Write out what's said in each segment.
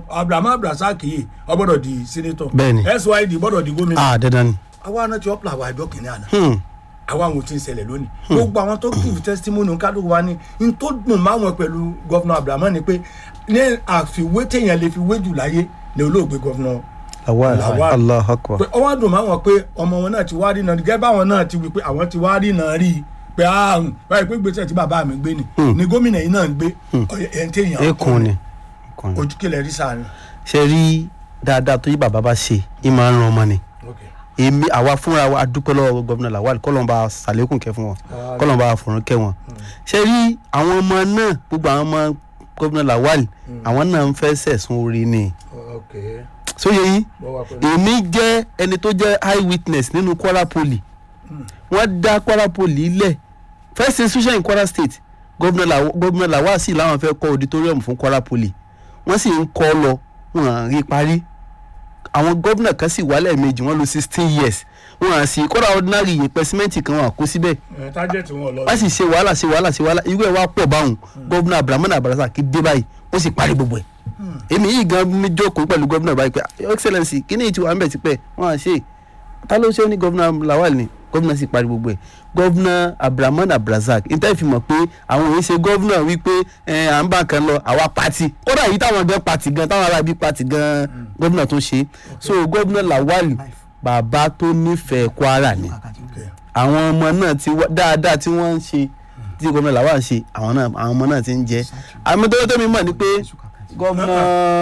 abrahamu abdulrasaq yìí ó gbọ́dọ̀ di senator Bẹ́ẹ̀ni. syd gbọ́dọ̀ di gómìnà ah dandan ni. àwa náà ti ọ́pìlà àwọn àjọ kìnìún àná Hmm. àwa àwọn ò tí ń ṣẹlẹ̀ lónìí gbogbo àwọn tó give testimony kálukú wa ni n tó dùn máwọn pẹ̀lú gọ́fúnà abrahamu ni pé ní àfiwé téèyàn lè fi wé jù láyé ni olóògbé gọ́fúnà lawal Lawal. allah akbar. pé ọwọ́ dùn máwọn pé ọmọ wọn náà ti wá rí náà gẹ́gẹ́ báwọn náà ti wí pé àwọn ti wá rí náà rí i pé àrùn báyìí pé gbèsè tí bàbá mi gbé ni ni gómìnà yìí náà ń gbé ẹ̀ ń téèyàn ekun ni ekun ni. ojú kílẹ̀ rí sáà ni. ṣe rí dáadáa tó yí bàbá bá ṣe ì máa ń ran ọmọ ni èmi àwa fúnra wa dúpẹ́ lọ́wọ́ gómìnà lawal kọ́lọ́n bá sàlékùn kẹ́ fún wọn kọ́lọ́n bá fòrán kẹ́ wọn. ṣe rí àwọn ọmọ náà gbogbo àwọn ọmọ gómìnà lawal àwọn náà ń fẹ́ sẹ̀sùn orí ni. sóye yín èmi jẹ́ ẹni tó jẹ́ eye witness nínú kwara poly wọ́n dá kwara poly lẹ̀ first institution in kwara state gómìnà Law- gómìnà lawal sì làwọn fẹ́ kọ́ auditorium fún kwara poly wọ́n sì ń kọ́ lọ wọn à rí parí àwọn gómìnà kan sì wálẹ̀ méjì wọ́n lo sixteen years wọn à sí kọ́ra ordinary yẹpẹ símẹ́ǹtì kan wọn à kó síbẹ̀ tájẹ̀tì wọn lọ. wọ́n sì ṣe wàhálà ṣe wàhálà ṣe wàhálà irú ẹ̀ wá pọ̀ báwọn gómìnà abdulhamid abarasa kì í dé báyìí ó sì parí gbogbo ẹ̀ èmi yìí gan mi jókòó pẹ̀lú gómìnà báyìí pé excellency kíní ìtì wà ń bẹ̀ tipẹ́ wọ́n à ṣe ta ló ṣe ó ní gómìnà lawal ni gómìnà sì parí gbogbo ẹ̀ gómìnà abdulhamid abdulrasaq níta ìfi mọ̀ pé àwọn òye ṣe gómìnà wípé ẹ, à ń bá kan lọ àwa pati kódà yìí táwọn gan pati gan táwọn arábí pati gan gómìnà tó ṣe so gómìnà lawal bàbá tó nífẹ̀ẹ́ kwara ni àwọn ọmọ náà ti wá dáadáa tí wọ́n ń ṣe tí gómìnà làwọn ń ṣe àwọn náà àwọn ọmọ náà ti ń jẹ àmì tó tó mi mọ̀ ni pé gómìnà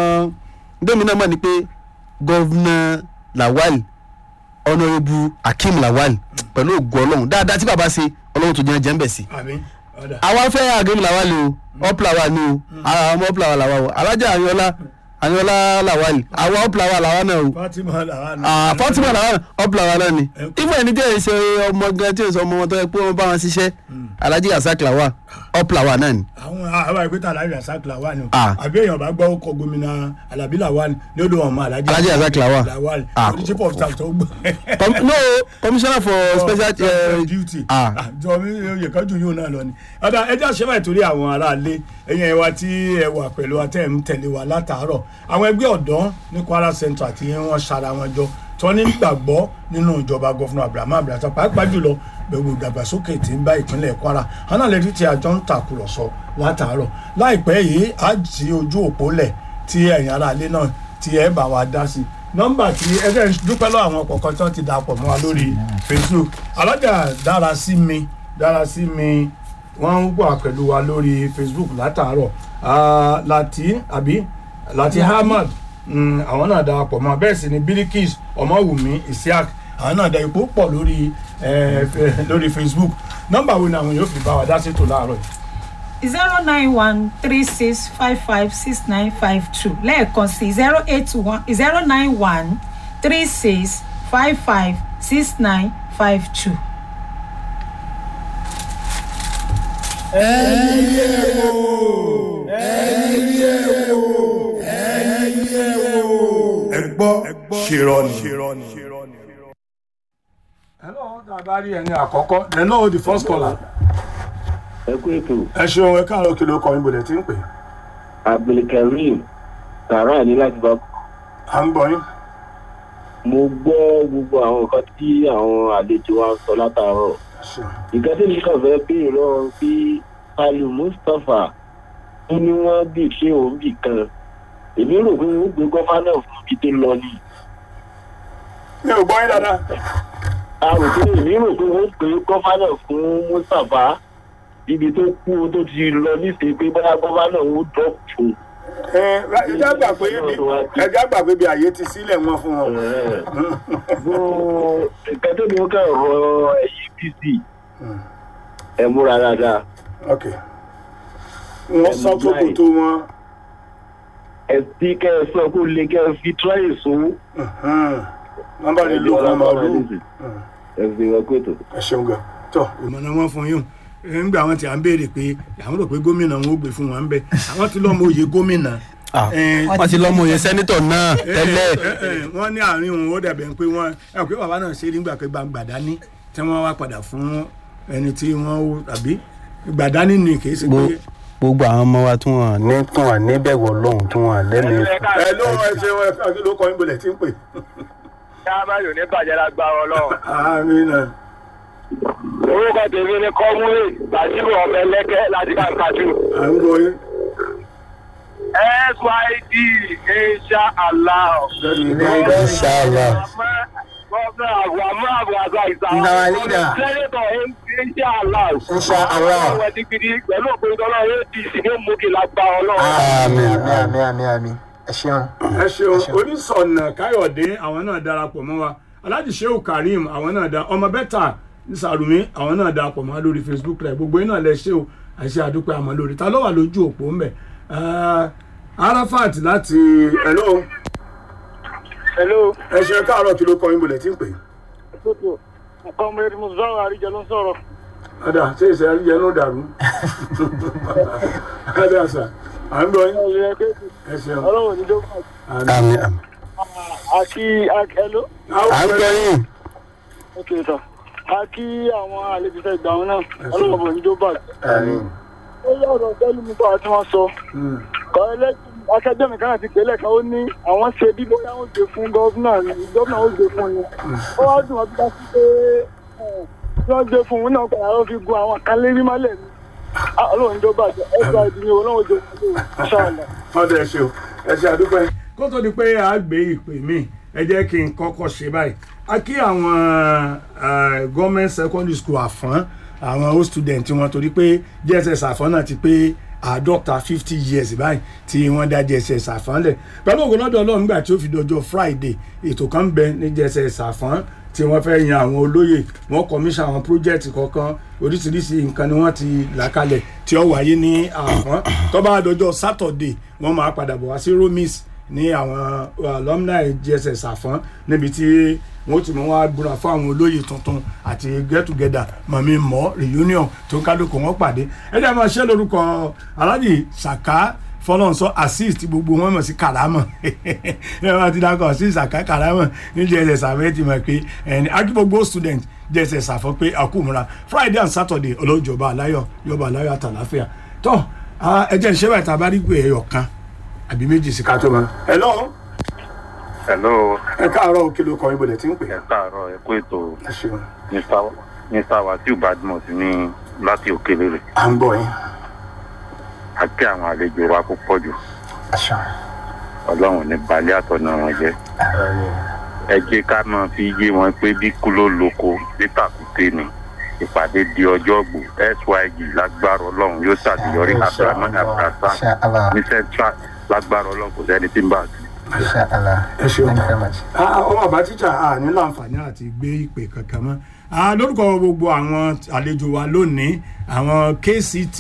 tómi náà mọ̀ ni pé gómìnà lawal honourable akeem lawal pẹ̀lú ògùn ọlọ́run dáadáa tí bàbá ṣe ọlọ́run tó jẹ́ jẹ́ ń bẹ̀ sí. àmì ọ̀dà. àwa fẹ́ akeem lawal o ọ́pìlàwà ni o àwọn ọmọ ọ́pìlàwà làwa o alájà àyọlá àyọlá lawal àwa ọ́pìlàwà làwa náà o fatima làwọn. ah fatima làwọn ọ̀pọ̀lọpọ̀ àwọn náà ni ifo ẹni tí ẹ ṣe ọmọ gan tí ẹ sọ ọmọ wọn tó yẹ pé wọn bá wọn ṣiṣẹ́ alhaji yasak lawa ọ̀pọ̀lọpọ̀ náà ni. àwọn àwọn ìpínlẹ̀ alájà rasaq làwọn ni. Ah. àbí èèyàn bá gbọ́ ọkọ̀ gómìnà alábí làwọn ni ó dún ọmọ alájà. Alhaji Razak Lawal. làwọn Ah. ni chief of staff tó gbọ́. Com- no commissioner for special Special uh, duty. ah. Ah, jọ mi oyè kan jù yóò náà lọ ni. ọ̀dà ẹjẹ́ àṣẹwà ìtòrí àwọn aráalé ẹ̀yìn ẹ̀wà tí ẹ wà pẹ̀lú atẹ́ ń tẹ̀lé wa látàárọ̀ àwọn ẹgbẹ́ ọ̀dọ́ ní kwara central tí wọ́n ṣara wọn jọ tí wọ́n ní gbàgbọ́ nínú ìjọba gọ́fúnà abrahamu abdulrasaq pàápàá jùlọ gbogbo ìdàgbàsókè tí ń bá ìpínlẹ̀ kwara hàn náà lẹ́tí tí àjọ ń tàkùrọ̀sọ látàárọ̀ láìpẹ́ yìí á jí ojú òpó lẹ̀ tí ẹ̀yin aráalé náà tí ẹ bá wa dá sí nọ́mbà tí ẹ fẹ́ dúpẹ́ lọ́wọ́ àwọn kọ̀ọ̀kan tí wọ́n ti dàpọ̀ mọ́ wa lórí facebook alájà dára sí mi dára sí mi wọ́n ń wà pẹ̀lú wa lórí facebook látàárọ̀ Ah, láti àbí láti hamad mm, àwọn náà darapọ̀ mọ́ bẹ́ẹ̀ sì ni birikis ọmọwùmí isiaq àwọn náà da ipò pọ̀ lórí eh, fe- lórí facebook nọ́mbà wo ni àwọn yóò fi bá wa dá sétò láàárọ̀ yìí zero nine one three six five five six nine five two lẹ́ẹ̀kan sí zero eight one zero nine one three six five five six nine five two. ẹ gbọ́ ṣèrọ̀nì. hello tá a bá rí ẹni àkọ́kọ́ hello the first caller ẹ kú ètò ẹ ṣeun ẹ káàárọ̀ kí ló kọ yín bọ̀dẹ̀ tí ń pè é. abdulkareem tààrà ní láti bá à ń gbọ́ yín. mo gbọ́ gbogbo àwọn nǹkan tí àwọn àlejò wa ń sọ látàárọ̀ Ẹ ṣeun. nǹkan tí mi kàn fẹ́ béèrè lọ́wọ́ bí alu mustapha ó ní wọ́n bì ṣé òun bì kan èmi rò pé wọ́n gbé gọ́fánà fún ibi tó lọ ni mi ò gbọ́ yín dáadáa. a rò pé èmi rò pé wọ́n gbé gọ́fánà fún mustapha ibi tó kú tó ti lọ níṣẹ́ pé bóyá gọ́fánà ó dọ́ọ̀pù fún ẹ ẹjá gbà pé ẹjá gbà pé bí àyè ti sílẹ̀ wọn fún wọn. nǹkan tó ní ó kàn rọ ẹ̀yìn pc ẹ múra dáadáa ok wọ́n sọ kókò tó wọn. ẹ sí kẹ ẹ sọ kó lè kẹ ẹ fi tíráyè sún nọ́mbà rẹ ló kọ́ máa lù. ẹ fi wọn kó ètò. ẹ ṣeun gan. tọ ìmọ̀nà wọn fún yín nígbà wọn ti à ń béèrè pé àwọn rò pé gómìnà wọn ò gbé fún wọn bẹ àwọn ti lọ́mọ òye gómìnà. Ah, Eh, wọ́n ti lọ́mọ yẹn sẹ́nitọ̀ náà tẹ́lẹ̀ ẹ, ẹ, wọ́n ní àárín òun ó dàbẹ̀ pé wọ́n ẹ pé bàbá náà ṣe nígbà pé gbàgbàdá ní tí wọ́n wá padà fún ẹni tí wọ́n ó tàbí gbàdá ní ni kì í ṣe pé Bo- gbogbo àwọn ọmọ wa tí wọn ní tí wọn ní bẹ̀rù ọlọ́run tí wọn lẹ́nu ẹ ló ẹ ṣe wọn ẹ kí ló kọ yín bolẹ̀ tí ń pè. káàmáyò ní bàjẹ́ lágbára ọlọ́run. amina orúkọ tèmi ni kọ́múlé bàjírò ọ̀bẹ lẹ́kẹ́ láti bá kájú. à ń gbọ́ yín. syd insha allah. Inshallah. Gọ́ọ̀nà àgbàmọ́ àgbàgbà ìsàwọn. Ìsàwọn leader. Sẹ́nẹ̀tọ̀ insha allah. Insha Allah. Àwọn ẹ̀dí gidi pẹ̀lú òpin tọ́lọ́ apc ní mú kí lágbá ọlọ́run. Àmín. àmì àmì àmì àmì ẹ ṣeun. ẹ ṣeun onísọ̀nà káyọ̀dé àwọn náà darapọ̀ mọ́ wa alhaji shehu karim àwọn náà da ọmọ bẹ́tà sàrùmí àwọn náà darapọ̀ mọ́ wa lórí facebook rẹ̀ gbogbo iná lẹ ṣe o àṣẹ àdúpẹ́ àmọ́ lórí ta ló wà lójú òpó ńbẹ arafat láti hello hello ẹ ṣe káàárọ̀ kí ló kọ yín bolẹ̀ tí ń pè. tótó comrade musawa àríjẹ ló ń sọ̀rọ̀. ada ṣé ìṣe àríyẹ ló dàrú ada sà à ń gbọ́ yín ẹ ṣeun ọlọ́run ní dókítà Àmín. àmín. àti hello. à ń gbọ́ yín. ok sir a kí àwọn àlejò tẹ ìgbà wọn náà ọlọ́run bò ní jó bàjẹ́. àmì ó yá ọ̀rọ̀ tẹ́lú mi bá tí wọ́n sọ. kọ́ ẹlẹ́sìn akẹgbẹ́ mi kan àti pẹ̀lẹ́ kan ó ní àwọn ṣe bí bóyá ó gbé fún gọ́vnà ni gọ́vnà ó gbé fún ni. ó wá dùn wọn bí wọ́n ti pé ẹ̀, tí wọ́n gbé fún un náà padà ló fi gun àwọn kan lérí mọ́lẹ̀ ni. Ah, ọlọ́run jó bàjẹ́ ẹ gba ìdílé ọlọ́run jó bàjẹ́ ṣáàlà. ọdọ ẹ ṣe o ẹ ṣe àdúpẹ́. kó tó di pé a gbé ìpè mí ẹ jẹ́ kí n kọ́kọ́ ṣe báyìí a kí àwọn gọ́ọ̀mẹ̀ntì secondary school àfọ́n àwọn old student wọn torí pé jss àfọ́n náà ti pé àádọ́ta fifty years báyìí tí wọ́n dá jss àfọ́n lẹ̀ pẹ̀lú ògùn lọ́dọ̀ ọlọ́run nígbà tí ó fi dọjọ́ friday ètò kan ń bẹ ní jss àfọ́n tí wọ́n fẹ́ yan àwọn olóyè wọ́n kọmíṣà àwọn project kọ̀ọ̀kan oríṣiríṣi nǹkan ni wọ́n ti là kalẹ̀ tí ó wáyé ní àfọ́n tó bá dọjọ́ saturday wọ́n máa padà bọ̀ wá sí romis ní àwọn alumni jss àfọ́n níbi tí wọ́n ti mọ̀ wá gbúra fún àwọn olóyè tuntun àti get together mọ̀mí mọ́ reunion tó ń kálukú wọn pàdé ẹ jẹ́ máa ṣe lórúkọ alhaji saka fọlọ́nsọ assist gbogbo wọn mọ̀ sí karamọ̀ ẹ máa ti dákọ̀ sí saka karamọ̀ ní jss àfẹ́ ti mọ̀ pé ẹni akígbogbo student jss àfọ́ pé àkúmúra friday and saturday ọlọ́jọba aláyọ̀ yọba aláyọ̀ àtàláfíà tó ẹ jẹ́ ìṣẹ́ bàtà bá rí pé ẹyọ kan àbí méjì sí ká tó mọ́. ẹ lọ́wọ́ hello ẹ káàárọ̀ òkè ló kọ ibodè tí ń pè ẹ káàárọ̀ ẹ kú ètò ẹ ṣeun mr mr wasiu badmus ní láti òkèlèrè à ń gbọ́ yín àti àwọn àlejò wa kó pọ̀ jù àṣà ọlọ́run ní balẹ̀ àtọ̀nà wọn jẹ́ ẹ jẹ́ ká máa fi yé wọn pé bí kú ló loko títàkùté ni ìpàdé di ọjọ́ gbò syg lágbára ọlọ́run yóò ṣàṣeyọrí abdulhamid abdulhasa àṣà àlà ní central lágbára ọlọ́run kò sẹ́ni tí ń bá a sí. àṣà àlà ẹ ṣeun. thank you very much. Ah, ọmọ àbá tíjà a ní láǹfààní àti gbé ìpè kankan mọ́ Ah, lórúkọ gbogbo àwọn àlejò wa lónìí àwọn kct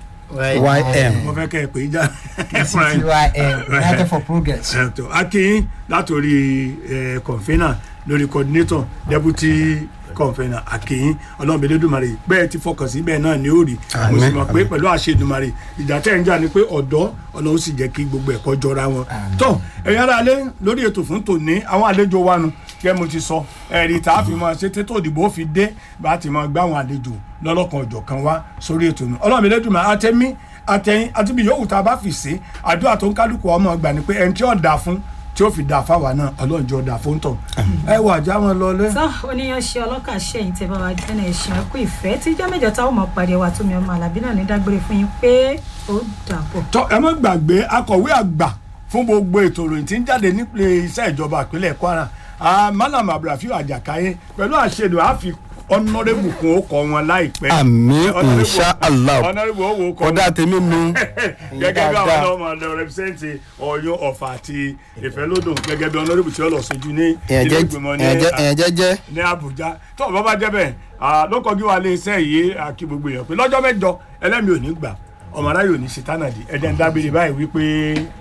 ym mo fẹ́ kẹ́ ẹ pè é já ctym united for progress. ẹ̀tọ́ akin látòrí kọ̀ǹfẹ́nà lórí coordinator deputy kọ̀ǹfẹ́nà akin ọlọ́mọbìnrin bẹ́ẹ̀ ti fọkàn sí bẹ́ẹ̀ náà ni ó rí mo sì mọ̀ pé pẹ̀lú àṣẹ Èdùmàrè ìjà tẹ̀ ń jà ni pé ọ̀dọ́ ọlọ́run sì jẹ́ kí gbogbo ẹ̀kọ́ jọra wọn. tó ẹ̀yin ará alẹ́ lórí ètò fún tòní àwọn àlejò wa nu kẹ́ mo ti sọ ẹ̀rí tá a fi máa ṣe tètò ìdìbò fi dé bá a ti máa gbá àwọn àlejò lọ́lọ́kan ọ̀jọ̀ kan wá sórí ètò nu ọlọ́mọbìnrin àtẹ́mí àtẹ̀yìn àti bí yòówù tá a bá fi ṣe àdúrà tó ń kálukú ọmọ gbà ni pé ẹni tí ó dà fún tí ó fi dà fáwa náà ọlọ́run jọ dà fún tọ̀ ẹ wà já wọn lọlé. sọ oníyan ṣe ọlọ́kà ṣẹ́yìn tẹ́ bá wa jẹ́nà ẹ̀ṣin ẹ̀kú ìfẹ́ tí jẹ́ mẹ́jọ táwọn ọmọ pàdé wa tó mi ọmọ àlàbí náà ní dágbére fún yín pé ó dàbọ̀. tọ ẹ má gbàgbé akọ̀wé àgbà fún gbogbo ètò ìròyìn tí ń jáde nípele iṣẹ́ ìjọba ìpínlẹ̀ Kwara ah, Malam Abdulrafiu Àjàkáyé pẹ̀lú àṣẹdù àfi ọ̀nàrẹ́bù kún ó kọ wọn láìpẹ́. àmín Honorable- inshallah ọ̀nàrẹ́bù ó wò ó kọ wọn kódà tèmi nu gẹ́gẹ́ bí àwọn dáadáa. ọmọ ọ̀dọ́ rẹpísẹ́ǹtì Ọ̀yọ́ Ọ̀fà àti Ìfẹ́lódùn gẹ́gẹ́ bí ọ̀nàrẹ́bù tí ó lọ sojú ní ilé ìgbìmọ̀ ní èèyàn jẹ́jẹ́ ní Àbújá tó o bá bá jẹ́ bẹ́ẹ̀ ah, ló kọjú wa lé iṣẹ́ yìí àkí gbogbo èèyàn pé lọ́jọ́ mẹ́jọ ẹlẹ́mi ò ní gbà ọmọ aráyò ní ṣètánàdì ẹ̀jẹ̀ ń dábìrì báyìí wípé